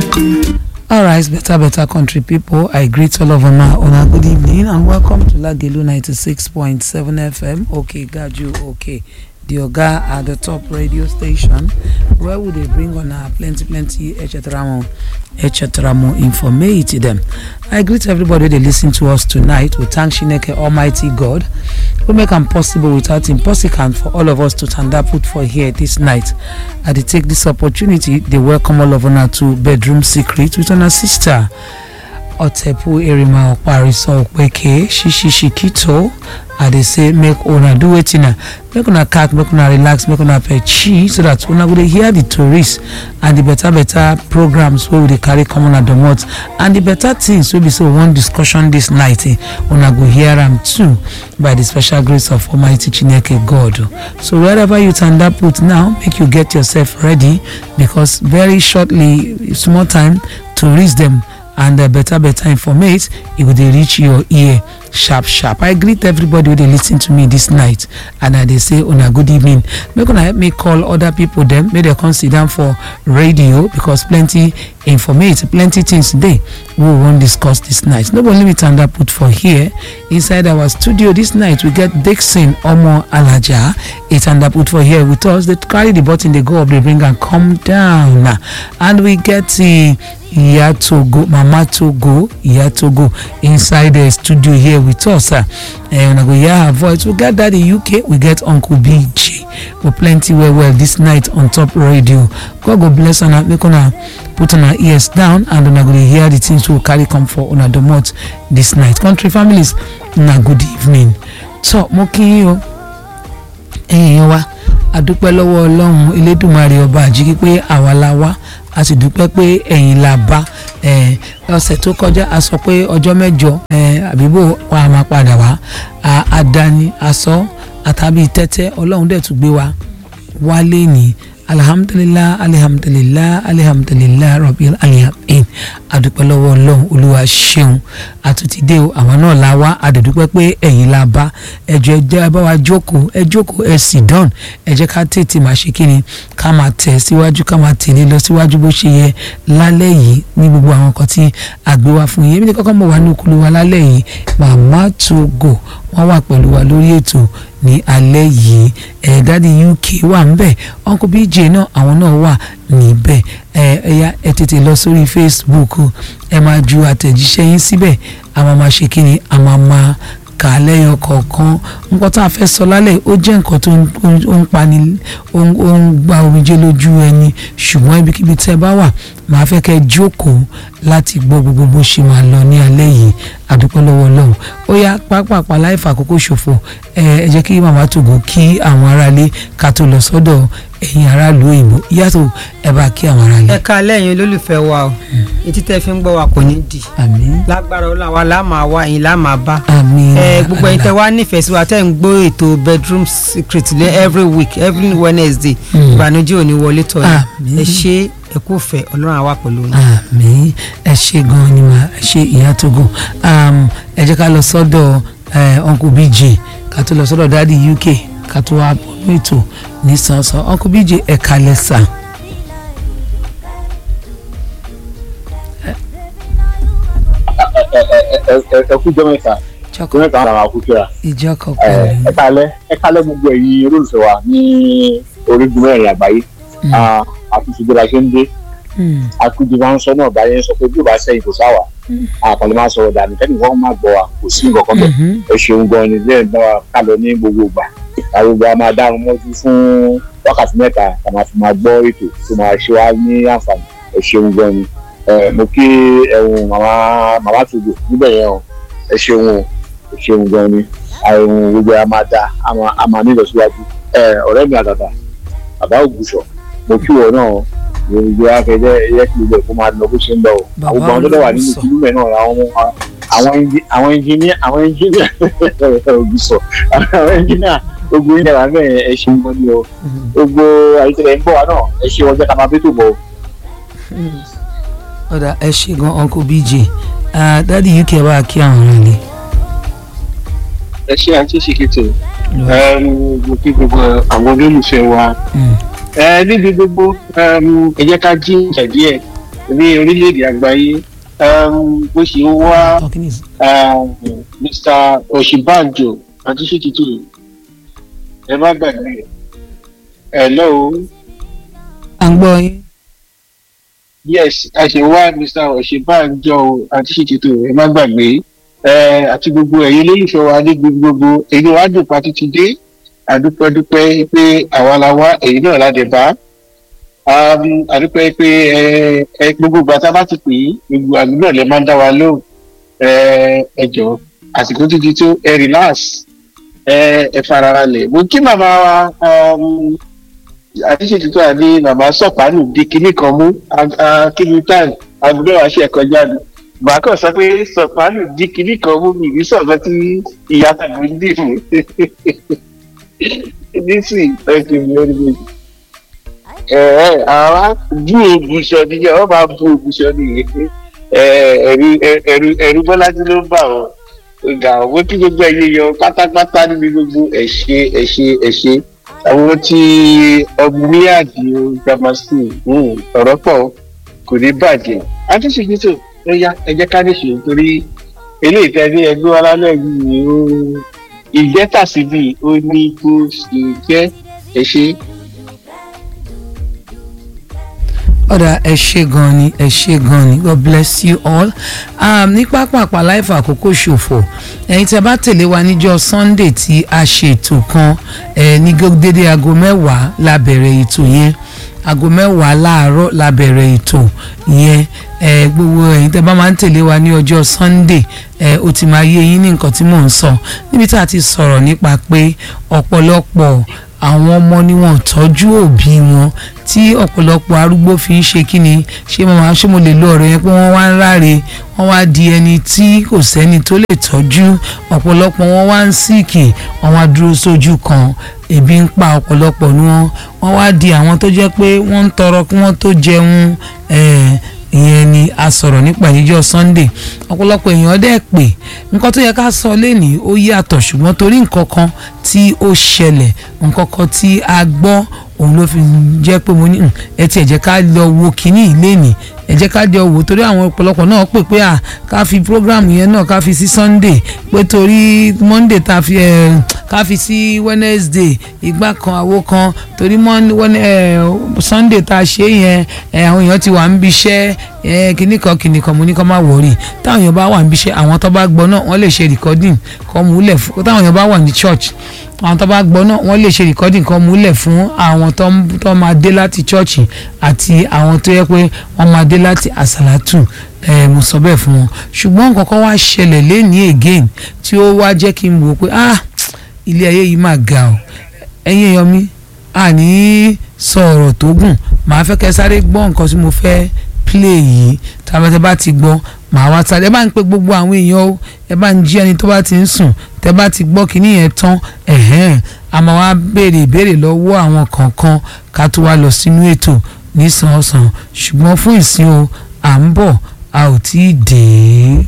All right, better, better country people. I greet all of una. Una good evening and welcome to Lagelu 96.7 FM. Okay, got you. Okay. The Oga at the top radio station where would they bring on our plenty, plenty, etc. etc. informate them. I greet everybody they listen to us tonight. We thank Shineke Almighty God who make am possible without impossible for all of us to stand up put for here this night. I dey take this opportunity dey welcome all of una to bedroom secret with una sister Otepu Erima Okpariso Okpeke Shishi Shikito I dey say make una do wetin na make una calm make una relax make una pechi so that una go dey hear the tourists and the better better programs wey we dey carry come una domot and the better things wey be say we wan discussion this night eh, una go hear am too by the special grace of almighty chineke god so wherever you tanda put now make you get yourself ready because very shortly small time to reach them and uh, better better informate e go dey reach your ear sharp sharp i greet everybody wey dey lis ten to me this night and i dey say una good evening make una help me call other people dem make dem come sit down for radio because plenty informate plenty things dey wey we wan discuss this night no be only me tanda put for here inside our studio this night we get dixon omo alaja a tanda put for here with us dey carry the button dey go up dey bring am come down and we get the iya togo mama togo iya togo inside the studio here with us uh, and una go hear her voice we get daddy uk we get uncle bg we plenty well well this night on top radio god go bless una make una put una ears down and una go dey hear the things wey we carry come for una domot this night country families una good evening so mo kí yín o ẹ̀yin wa adúpẹ́ lọ́wọ́ ọlọ́run elédùnmarè ọba àjíkí pé àwa la wá a sì dúpẹ́ pé ẹ̀yin la bá ẹ̀, ọ̀sẹ̀ tó kọjá a sọ pé ọjọ́ mẹ́jọ ẹ̀, àbíbò wa máa padà wá a- àdáni asọ àtàbí tẹ́tẹ́ ọlọ́run dẹ̀ tún gbé wa wálé ní alihamudulilayi alihamudulilayi alihamudulilayi rọbì alihamin adúpẹ́ lọ́wọ́ ọlọ́run olúwa ṣeun àtúntìdé o àwọn náà la wá àdẹ̀dúpẹ́ pé ẹ̀yin la bá ẹjọ́ ẹ jẹ́ bá wa jókòó ẹ jókòó ẹ sì dán ẹ jẹ́ ká tètè máa ṣe kí ni ká máa tẹ̀ síwájú ká máa tẹ̀lé lọ síwájú bó ṣe yẹ lálẹ́ yìí ní gbogbo àwọn nǹkan tí a gbé wá fún yín èmi ní kọ́kọ́ mọ̀ wá ní okulu wa lálẹ́ yìí màmá togo wọ́n wà pẹ̀lú wa lórí ètò ní alẹ́ yìí ẹ̀ dáàdi uk wà ń bẹ̀ uncle bj náà àwọn náà wà níbẹ̀ ẹ ẹ̀yà ẹ tètè lọ sórí facebook ẹ máa ju àtẹ̀jíṣẹ́ yín síbẹ̀ a máa máa ṣe kí ni a máa máa kà á lẹ́yọ kọ̀ọ̀kan nǹkan tá a fẹ́ sọ lálẹ́ ó jẹ́ nǹkan tó ń ó ń pani ó ń ó ń gba omijé lójú ẹni ṣùgbọ́n ibikíbi tẹ́ ẹ bá wà màá fẹ́ kẹ́ ẹ jókòó láti gbọ́ gbogbo bó ṣe máa lọ ní alẹ́ yìí àdúpẹ́ lọ́wọ́ ọlọ́run ó yá pápápá láì fàkókò ṣòfò ẹ ẹ jẹ́ kí màmá tògó kí àwọn aráalé ká tó lọ sọ́dọ̀ ẹ̀yin aráàlú òyìnbó yàtọ̀ ẹ bá kí àwọn aráalé. ẹ ká lẹ́yìn olólùfẹ́ wa o etí tẹ́ fi ń gbọ́ wa kò ní di àmín lágbára ọlọ́run wa láà máa wá ẹ̀yin láà máa bá àmín ẹ gbogbo ẹ̀yin tẹ́ wá nífẹ̀ẹ́ sí wa tẹ́ ń gbọ́ ètò bedroom secret lé every week every wednesday Mm. ìbànújẹ́ ò ní wọlé tọ̀ yín Àmín. ẹ ṣe ẹ kú fẹ́ ọlọ́run àwa pẹ̀lú yín. àmín ẹ ṣe gan ni mà ẹ ṣe ìyá togo um, ẹ jẹ́ ká lọ sọ́dọ̀ eh, uncle bj ká tó lọ sọ́dọ̀ daddy uk ká tó wá bọ́nú ètò ní sànsàn uncle bj ẹ kalẹ̀ sà. ẹ kú jọ mẹ́ta jọ mẹ́ta ara wa kú kíra ìjọ kan ẹ pẹ̀lú ẹ kálẹ́ ẹ kálẹ́ gbogbo ẹ̀yin olólùfẹ́ wa ní orígun mẹ́rin àgbáyé Ah, àtúnṣe bí a ṣe ń dé Mm, akúndé máa ń sọ náà báyẹn sọ pé bí o bá sẹ́yìn kò sáwà àkànlè máa sọ̀rọ̀ dànù kẹ́ni wọ́n máa gbọ́ wa kò sí nǹkan kan bẹ́ẹ̀ mhm, ẹ ṣeun gan ni lẹ́yìn náà ká lọ ní gbogbo ìgbà àgbègbè a máa dárun mọ́jú fún wákàtí mẹ́ta ká máa fi máa gbọ́ ètò tó máa ṣe wá ní àǹfààní ẹ ṣeun gan ni ẹ mo kí ẹ̀hún màmá màmá tòjò níbẹ̀ yẹn o ẹ ṣeun o ẹ ṣeun gan ni àìhùn gbogbo a máa da a máa- a máa ní ìlọsíwájú ẹ ọ̀rẹ́ mi àtàtà bàbá ògùṣọ̀ mo kí wọ náà gbogbo akẹ́jẹ́ ẹ̀yẹ́ kí gbogbo ẹ̀kọ́ máa lọ bó ṣe ń lọ o Bàbá àwọn ọmọ tó dẹ̀ wà nínú Ògùṣọ̀. ìlú mẹ́ náà àwọn ọmọ àwọn ẹnjí- àwọn ẹnjìníà àwọn ẹnjìníà ògùṣọ̀ àwọn ẹnjìníà gbogbo yín dára bẹ́ẹ̀ ẹ ṣe ń gbọ́ ní o mhm, gbogbo àyíkẹ́lẹ̀ ń bọ̀ wá náà ẹ ṣe ọjọ́ ká máa bí tó bọ̀ o. mm. ọ̀dà ẹ ṣe gan uncle bj Ah, daddy uk ẹ bá kí àwọn aráalé. ẹ ṣe àǹtí ṣìkìtì mo kí gbogbo àwọn olólùfẹ́ wa Mm, ẹ níbi gbogbo um, ẹ jẹ́ ká jí ìjà díẹ̀ ní orílẹ̀-èdè àgbáyé um, bó ṣe ń wá talking is um, mr oshibanjo àti ṣètìtù ẹ má gbàgbé ẹ lọ́wọ́ à ń gbọ́ yín. yes a ṣe wá mr oshibanjo àti ṣètìtù ẹ má gbàgbé ẹ àti gbogbo ẹ̀yin olólùfẹ́ wa ní gbogbo èyí wá dùn pátí ti dé àdúpẹ́dúpẹ́ pé àwa la wá èyí náà la dẹ̀ bá um, àdúpẹ́ pé ẹ ẹ gbogbo ìgbà tá a bá ti pè é gbogbo àdúgbò lè máa ń dá wa lóhùn ẹ ẹ jọ àsìkò títí tó ẹ relax ẹ ẹ farabalẹ̀ mo kí màmá wa um, àdíṣètò tó wà ní màmá sọ̀pánù di kinní kan mú kíni time agbẹ́ wa ṣe kọjá ni màá kàn sọ pé sọ̀pánù di kinní kan mú mi ní sọ̀kan tí ìyá tàbí ń dì mú nísìnyí thank you very much ẹ àwa bú ògùsọ nìyẹn wọn máa bú ògùsọ nìyẹn ẹ ẹrú ẹrú ẹrú bọlájú ló ń bà wọn ọgá àwọn kí gbogbo ẹyẹ yọ pátápátá níbi gbogbo ẹṣẹ ẹṣẹ ẹṣẹ àwọn tí ọmúlíàdì grammar school ọ̀rọ̀ pọ̀ kò ní bàjẹ́ àtúnṣe ó yá ẹ jẹ́ ká níṣe torí eléyìí tẹ́ ní ẹgbẹ́ wa lálẹ́ yìí ó ìjẹ́tàsíbì ó ní kó ṣe jẹ́ ẹṣẹ. ọ̀dà ẹ ṣe gan ni ẹ ṣe gan ni god bless you all um, ní pápápá láìfà àkókò ṣòfò ẹ̀yin tí a bá tẹ̀lé wa níjọ́ sunday tí a ṣètò kan ẹ̀ ní dédé aago mẹ́wàá la bẹ̀rẹ̀ ètò yẹn aago mẹ́wàá láàárọ̀ la bẹ̀rẹ̀ ètò yẹn ẹ gbogbo ẹ̀yin tẹ́ bá máa ń tẹ̀lé wa ní ọjọ́ sunday ẹ ó ti máa yé yín ní nǹkan tí mò ń sọ níbi tá a ti sọ̀rọ̀ nípa pé ọ̀pọ̀lọpọ̀ àwọn ọmọ ni wọn tọ́jú òbí wọn tí ọ̀pọ̀lọpọ̀ arúgbó fi ń ṣe kíni ṣé mo máa ṣé mo lè lo ọ̀rọ̀ yẹn pé wọ́n wá ń ráre wọ́n wá di ẹni tí kò sẹ́ni tó lè tọ́jú ọ̀pọ̀lọpọ̀ wọn wá ń síìkì wọ́n wá dúró sójú kan ebi ń pa ọ̀pọ̀lọpọ̀ ni wọ́n wọ́n wá di àwọn tó jẹ́ pé wọ́n ń tọrọ kí wọ́n tó jẹun ìyẹn ni a sọ̀rọ̀ nípa ìjọ sunday ọ̀pọ̀lọpọ̀ èèyàn dẹ̀ pé nǹkan tó yẹ ká sọ lénìí ó yàtọ̀ ṣùgbọ́n torí nǹkan kan tí ó ṣẹlẹ̀ nǹkan kan tí a gbọ́ òun ló fi jẹ́ pé mo ní ẹ tiẹ̀ jẹ́ ká lọ wo kínní ìlénìí ẹ jẹ́ ká jọ wò torí àwọn ọ̀pọ̀lọpọ̀ náà pè pé à ká fi program yẹn náà ká fi sí sunday pé torí monday ta fi ẹ ká fi sí wednesday ìgbà kan àwo kan torí sunday ta ṣe yẹn àwọn èèyàn ti wà ń bíṣẹ́ kìnnì kan kìnnì kan mo ní kó má wọrí táwọn èèyàn bá wà ń bíṣẹ́ àwọn tó bá gbọ́ náà wọ́n lè ṣe recording kọ́ múlẹ̀ fún táwọn èèyàn bá wà ní church àwọn tó bá gbọ́ náà wọ́n lè ṣe recording kan múlẹ̀ fún àwọn tó máa dé láti chọ́ọ̀chì àti àwọn tó yẹ pé wọ́n máa dé láti àsàlátù ẹ mo sọ bẹ́ẹ̀ fún wọn ṣùgbọ́n nǹkan kan wá ṣẹlẹ̀ lẹ́nìí again tí ó wá jẹ́ kí n wò pé ah ilé ayé yìí máa ga ọ ẹ̀yin èèyàn mi àní sọ ọ̀rọ̀ tó gùn màá fẹ́ kẹ́ sáré gbọ́ nǹkan tí mo fẹ́ play yìí tàbí bá ti gbọ́ màá wá sáré ẹ bá ń pe gbogbo àwọn èèyàn o ẹ bá ń jí ẹni tó bá ti ń sùn tẹ bá ti gbọ́ kínní yẹn tán ẹ̀hẹ́n a máa wá béèrè ìbéèrè lọ́wọ́ àwọn kọ̀ọ̀kan ká tó wá lọ sínú ètò nísànsàn ṣùgbọ́n fún ìsìn o à ń bọ̀ a ò tí ì dé.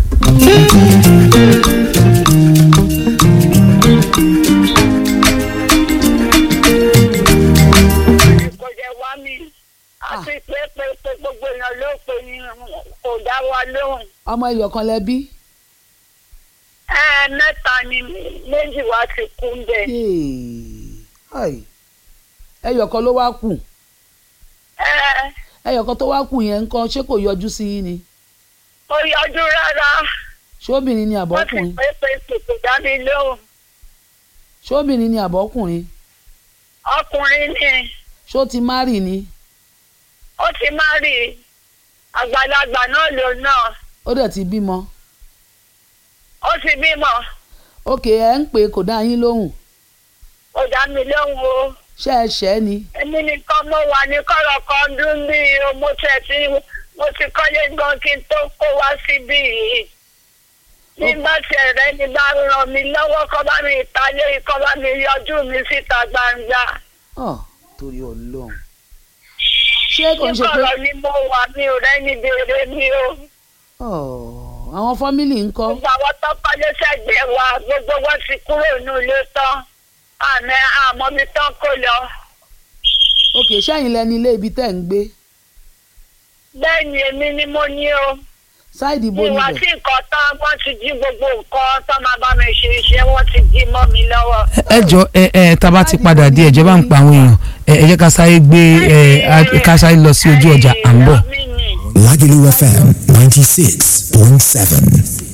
kò jẹ́ wá mi àti pé pé pé gbogbo èèyàn ló pe ni kò dá wa lóhùn. ọmọ iyọ̀ kan lẹ bí. ẹ mẹ́ta ni méjì wá ti kú bẹ́ẹ̀. ẹyọ̀ kan ló wá kù ẹ ẹyọ̀ kan tó wá kù yẹn ń kọ́ ṣé kò yọjú sí yín ni kò yọjú rárá ṣóbìnrin ni wọ́n ti àbọ̀kùnrin pé pé pé kò dá mi lóhùn. ṣóbìnrin ni àbọ̀kùnrin ọkùnrin ni ṣó ti márì ni ó ti má rí i àgbàlagbà náà ló náà ó dẹ̀ ti bímọ ó ti bímọ òkè ẹ̀ ń pè é kò dá yín lóhùn kò dá mi lóhùn o. ṣé ẹ ṣẹ́ ni èmi nìkan mo wà ní kọ́rọ̀ kan dún bí mo tẹ̀ tí mo ti kọ́lé gan kí n tó kó wá síbí yìí. nígbà tí ẹ̀rẹ́ ni bá ràn mí lọ́wọ́ kọ́ bá mi ìtàlẹ́ kọ́ bá mi yọjú mi síta gbangba. ọ̀ torí ọlọ́run ṣé kò ń ṣe pé níkọ̀rọ̀ ni mo wà mi ò rẹ́ni béèrè mi o. ọ̀ àwọn fámìlì ń kọ́ gbogbo àwọn tó kọ́lé sẹ́gbẹ̀ẹ́ wa gbogbo wọn ti kúrò nínú ilé tán àmì àmọ́ mi tán kó lọ. òkè ṣẹ́yìn lẹni ilé ibi tẹ́ ń gbé bẹ́ẹ̀ ni èmi ni mo ní o ṣáìdì bo ìwà níbẹ̀. tí nǹkan tán wọ́n ti jí gbogbo nǹkan tán máa bá mi ṣe iṣẹ́ wọ́n ti jí mọ́ mi lọ́wọ́. ẹ jọ ẹ ẹ tá a bá ti padà dé ẹjọ bá ń pa àwọn èèyàn ẹ ẹ jẹ́ ká sáré gbé ẹ a- ká sáré lọ sí ojú ọjà à ń bọ̀. mi ni. Lagelu FM 96.7.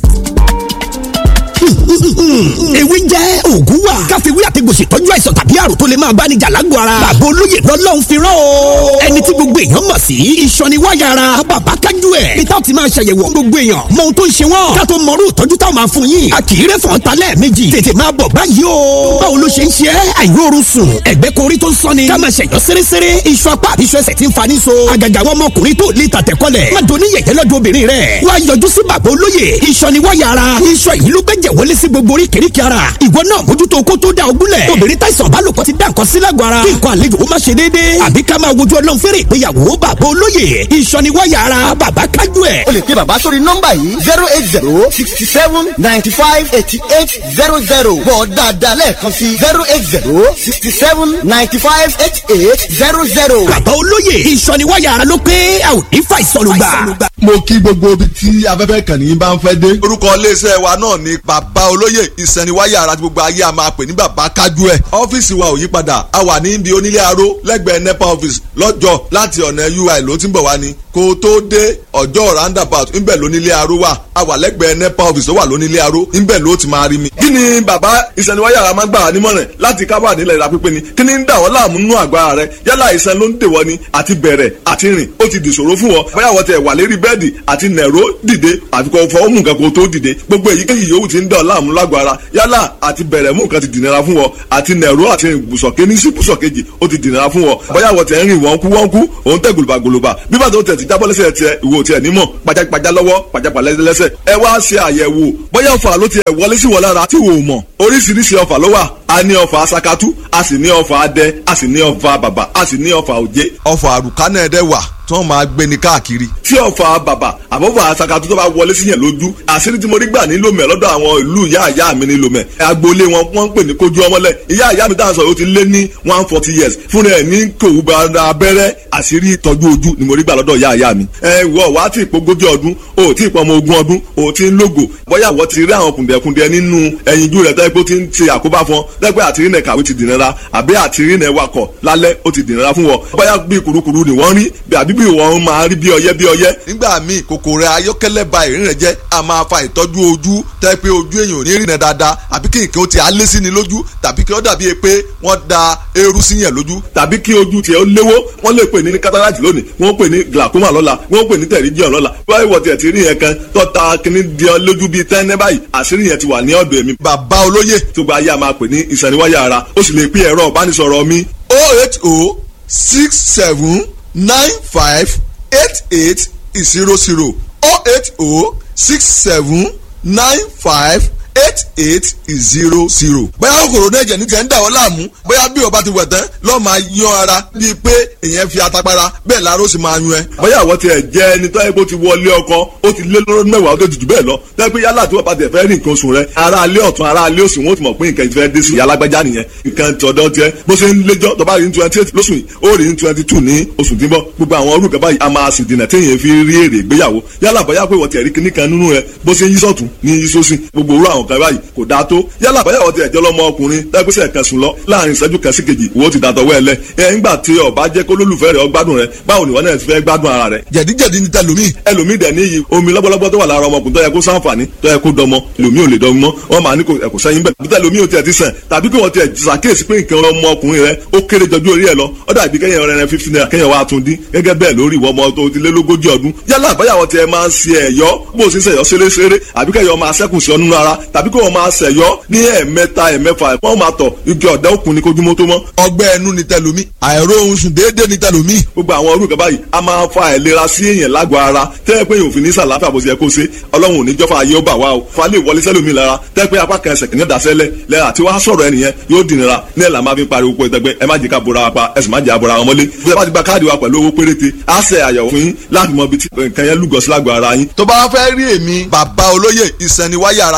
ewé jẹ́ òògùn wà. káfíwí àtẹ̀gùn ṣètọ́jú àìsàn tàbí àrùn tó lè máa bá ní jà lágbo ara. bàbá olóyè lọ́lọ́run fi rán o. ẹni tí gbogbo èèyàn mọ̀ sí. ìsọniwáyà ara bàbá kájú ẹ̀. bí táwọn ti máa ṣàyẹ̀wò gbogbo èèyàn. mọ ohun tó ń ṣe wọ́n. ká tó mọrú ìtọ́jú táwọn máa fún yín. a kì í rẹ́ fọ́n ta lẹ́ẹ̀mejì. tètè máa bọ̀ báyìí o. báwo ló ṣe ń ṣe é? àìróorun sùn. ẹ̀gbẹ́ korí tó ń sọ́ni. ká máa ṣẹ̀yọ́ sérésére. iṣu apá àbí iṣu ẹsẹ̀ ti ń fa ní so. àgàgà àwọn ọmọkùnrin tó lè tàtẹ̀kọ́lẹ̀. má doni yẹ̀yẹ́ lọ́dọ̀ obìnrin rẹ̀. wá yọjú sí bàbá olóyè. ìsọniwáyà ara. iṣan yìí ló gbẹ́jẹ̀ wọlé sí gbogbo oríkèéríkèé ara. ìwọ náà mójútó kó tó da ogúnlẹ̀. obìnrin táìsàn bá lòpọ̀ ti dá nǹkan sí lágọ̀ọ́ ara. kí nǹkan àlejò ó má ṣe déédéé. àbí ká máa wojú ọlọ́run fẹ́rẹ̀ ìgbéyàwó bàbá olóyè. ìsọniwáyà ara bàbá kájú ẹ̀. o lè pe bàbá sórí nọ́mbà yìí zero eight zero sixty seven ninety five eighty eight zero zero bọ̀ dáadáa lẹ́ẹ̀kan sí zero eight zero sixty seven ninety five eighty eight zero zero. bàbá olóyè ìsọniwáyà ara ló pé a ò ní fàìsàn ló gbà. mo kí gbogbo ibi tí afẹ́fẹ́ kàn ní bá ń fẹ́ dé. orúkọ iléeṣẹ́ wa náà ni bàbá olóyè ìsẹ̀niwáyà ara tí gbogbo ayé a máa pè ní bàbá kájú ẹ̀. ọ́fíìsì wa ò yí padà a wà ní ibi onílé aró lẹ́gbẹ̀ẹ́ nepa office lọ́jọ́ láti ọ̀nà ui ló ti ń bọ̀ wá ni kó o tó dé ọjọ́ roundabout ńbẹ̀ lónílé aró wà a wà lẹ́gbẹ̀ẹ́ nepa office tó wà lónílé aró ńbẹ̀ ló ti máa rí mi. kí ni bàbá ìsẹ̀niwáyà ara máa ń gbà wá nímọ̀ràn láti kábà nílẹ̀ ìlà pípé ni kí ni ń dà wọ́n láàmú nínú àgbára rẹ yálà ìsẹ̀ ló ń dèwọ́ ni àti bẹ̀rẹ̀ àti rìn ó ti dìṣòro fún wọn bóyá wọ́n tẹ̀ wà lérí bẹ́ẹ̀dì àti nẹ̀ró dìde àfi kò fọwọ́ mú nǹkan kó tó dìde gbogbo èyíkéyìí yòówù ti ń dọ̀ láàmú lágọ̀ọ́ ara yálà àti bẹ̀rẹ̀ mú nǹkan ti dìnnira fún wọn àti nẹ̀ró àti ibùsọ̀ké ní sí ibùsọ̀kejì ó ti dìnnira fún wọn bóyá wọ́n tẹ̀ ń rìn wọ́n kú wọ́n kú òun tẹ̀ gòlùbàgòlùbà bí bàtà ó tẹ̀ ti jábọ́ lẹ́sẹ̀ tiẹ̀ ìwò tiẹ̀ nímọ̀ pajápajá lọ́wọ́ pajápalẹ́ lẹ́sẹ̀ ẹ wá ṣe àyẹ̀wò bóyá ọ̀fà ló tiẹ̀ wọlé sí wọn lára tí wò ó mọ̀ oríṣiríṣi ọ̀fà ló wà a ní ọ̀fà sakatu a sì ní ọ̀fà adẹ a sì ní ọ̀fà bàbà a sì ní ọ̀fà òjé ọ̀fà àrùkánà ẹ̀dẹ̀ wà tí wọ́n máa gbé ní káàkiri. tí ọ̀fà bàbà àbọ̀fà sakatu tó bá wọlé sí yẹn lójú àṣírí tí mo rí gbà nílò mẹ́ lọ́dọ̀ àwọn ìlú ìyá ìyá mi nílò mẹ́ agboolé wọn wọ́n ń pè ní kojú ọmọlẹ̀ ìyá ìyá mi táwọn sọ yóò ti lé ní one forty years fúnra ẹ̀ ní kòwú bara abẹ́rẹ́ àṣírí ìtọ́jú ojú ni mo rí gbà lọ́dọ̀ ìyá ìyá mi. ẹ wọ wá tí ìpogójì ọdún o tí ìpọmọ ogún ọdún o tí ń lógo bóyá wọ́n ti rí àwọn kùndẹ̀kùndẹ̀ nínú ẹyinjú rẹ̀ tẹ́gbẹ́ ó ti ń ṣe àkóbá fún ọ tẹ́gbẹ́ àtìrí nẹ̀ kàwé ti dìnnira àbí àtìrí nẹ̀ wakọ̀ lálẹ́ ó ti dìnnira fún wọn bóyá bí kurukuru ni wọ́n rí bí àbí bí wọ́n máa rí bí ọyẹ́ bí ọyẹ́. nígbà míì kòkòrò ayọ́kẹ́lẹ́ ba ìrìn rẹ̀ jẹ́ a máa fa ìtọ́jú ojú tẹ́ pé ojú èèyàn ò ní rìnà dáadáa àbí kí nǹkan ó ti alé sí ni lójú tàbí kí ó dàbí pé wọ́n da eérú sí yẹn lójú tàbí kí ojú tiẹ̀ ó léwó wọ́n lè pè ní cataract lónìí wọ́n pè ní glaucoma lọ́la wọ́n pè ní pterygium lọ́la wọ́n ìwọ̀ tiẹ̀ ti rí yẹn kan tó ta kíní di ọ lójú bíi tẹ́ńẹ́ báyìí àṣírí yẹn ti wà ní ọ̀dọ̀ èmi bàbá olóyè tó gba ayé a máa pè ní ìsẹ̀niwáyà ara ó sì lè pín ẹ̀rọ ìbánisọ̀rọ̀ mi oh eight oh six seven nine five eight eight zero zero oh eight oh six seven nine five eight eight zero zero. bóyá kòkòrò náà jẹ̀ ní tẹ̀ ń dà ọ́ láàmú bóyá bí ọba ti wẹ̀ tán lọ́ọ́ máa yan ara bíi pé èèyàn fi atapara bẹ́ẹ̀ lára ó sì máa yún ẹ. bóyá àwọn tiẹ̀ jẹ́ ẹni tó yẹ kó ti wọlé ọkọ ó ti lé lọ́dún mẹ́wàá ó tó jù bẹ́ẹ̀ lọ tẹ́ pé yálà tí wọ́n bá tẹ̀ fẹ́ rí nǹkan oṣù rẹ ara alẹ́ ọ̀tún ara alẹ́ òsì wọn ó ti mọ̀ pé nǹkan ìfẹ́ dé sí ìyá alágbájá nìyẹn nǹkan tọ̀dọ̀ tiẹ̀ bó ṣe ń léjọ́ tó bá rí ní twenty eight lóṣù yìí ó rí ní twenty two ní oṣù tí ń bọ̀ gbogbo àwọn orúkọ báyìí a máa sì dènà téèyàn fi rí èrè ìgbéyàwó yálà bóyá pé wọ́n ti ẹ̀rí kíní kan nínú rẹ bó ṣe ń yí sọ̀tún ní yí sósì gbogbo orú àwọn kan báyìí kò dáa tó yálà bóyá wọ́n ti ẹ̀jọ́ lọ́mọ ọkùnrin tẹ́gbẹ́sẹ̀ kan sùn lọ láàrin ìṣẹ́jú kan sí kejì wo ti dàtọ̀ wẹ́ẹ̀lẹ́ ẹ̀ ńgbà tí ọba jẹ́ kó lólùfẹ́ rẹ̀ ọgbádùn rẹ̀ báwo ni wọ́n náà ti fẹ́ gbádùn ara rẹ̀. jẹ̀díjẹ̀dí ni tẹlomi ẹlòmíì dẹ̀ níyì omi lọ́gbọ́lọ́gbọ́ tó wà lára ọmọkùnrin tó yẹ kó sáǹfààní tó yẹ kó dọmọ ẹlòmíì ò lè dọmọ mọ́ wọ́n máa ní kò ẹ̀kọ́ sẹ́yìn bẹ́ẹ̀ bí tẹlomi ò tiẹ̀ ti sàn tàbí kí wọ́n tiẹ̀ ṣàkíyèsí pé nǹkan ọmọkùnrin rẹ̀ ó kéré jọjú orí ẹ̀ lọ ó dàbí kẹ́yìn ọ̀rẹ́ rẹ̀ fifty naira kẹ́yìn wa tún dín gẹ́gẹ́ bẹ́ẹ̀ lórí ìwọ ọmọ tó ti lé lógójì ọdún yálà àbáyàwó tiẹ̀ máa ń ṣe ẹ̀yọ́ bó o sì ń ṣẹ̀yọ́ ṣeréṣeré àbí kẹ́yọ̀ máa ṣẹ́kùn sí ọ nínú ara tàbí kí wọ́n máa ṣẹ̀yọ́ ní ẹ̀ẹ̀mẹ́ta ẹ̀ẹ̀mẹ́fà wọ́n máa tọ̀ igi ọ̀dà òkun ní kojúmọ́ tó mọ́. ọgbẹ́ ẹnu ni tẹlomi àìró ohun sùn déédéé ni tẹlomi. gbogbo àwọn orúkọ báyìí a máa fa àìlera sí èèyàn lágọ̀ọ́ ara tẹ́lẹ̀ pé yòófin ní sàlàáfíà bó ṣe yẹ kó ṣe ọlọ́run ò ní jọ́fà ayé ó bà wá o fa lè wọlé sẹ́lómi lára tẹ́lẹ̀ pé apá kan ẹsẹ̀ kìíní dasẹ́lẹ̀ lẹ́yìn àti wàá sọ̀rọ̀ ẹnìyẹn yóò dìnnira ní ẹ̀ là máa fi pariwo pé ẹgbẹ́ ẹ má jẹ́ ká bora wa pa ẹ sì má jẹ́ àbora wọn mọ́lé bí ẹ bá ti gba káàdì wa pẹ̀lú owó péréte á ṣe àyẹ̀wò fún yín láti mọ ibi tí nǹkan yẹn lúgọ sí lágọ̀ọ́ ara yín. tó bá fẹ́ rí èmi bàbá olóyè ìsẹ̀niwáyà ara gbogbo ayé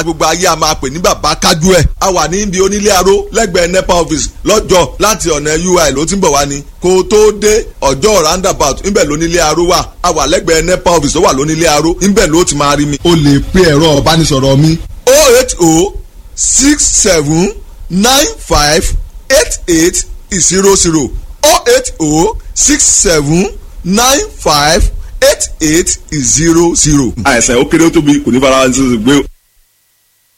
a máa pè ní bàbá kájú ẹ̀ a wà ní ibi onílé aró lẹ́gbẹ̀ẹ́ nepa office lọ́jọ́ láti ọ̀nà ui ló ti ń bọ̀ wá ni kó o tó dé ọjọ́ roundabout ńbẹ̀ lónílé aró wà a wà lẹ́gbẹ̀ẹ́ nepa office ó wà lónílé aró ńbẹ̀ ló ti máa rí mi. o lè pe ẹ̀rọ ìbánisọ̀rọ̀ mi. o eight o six seven nine five eight eight zero zero o eight o six seven nine five eight eight zero zero. àìsàn ó kéré ó tóbi kò ní fara ṣe gbé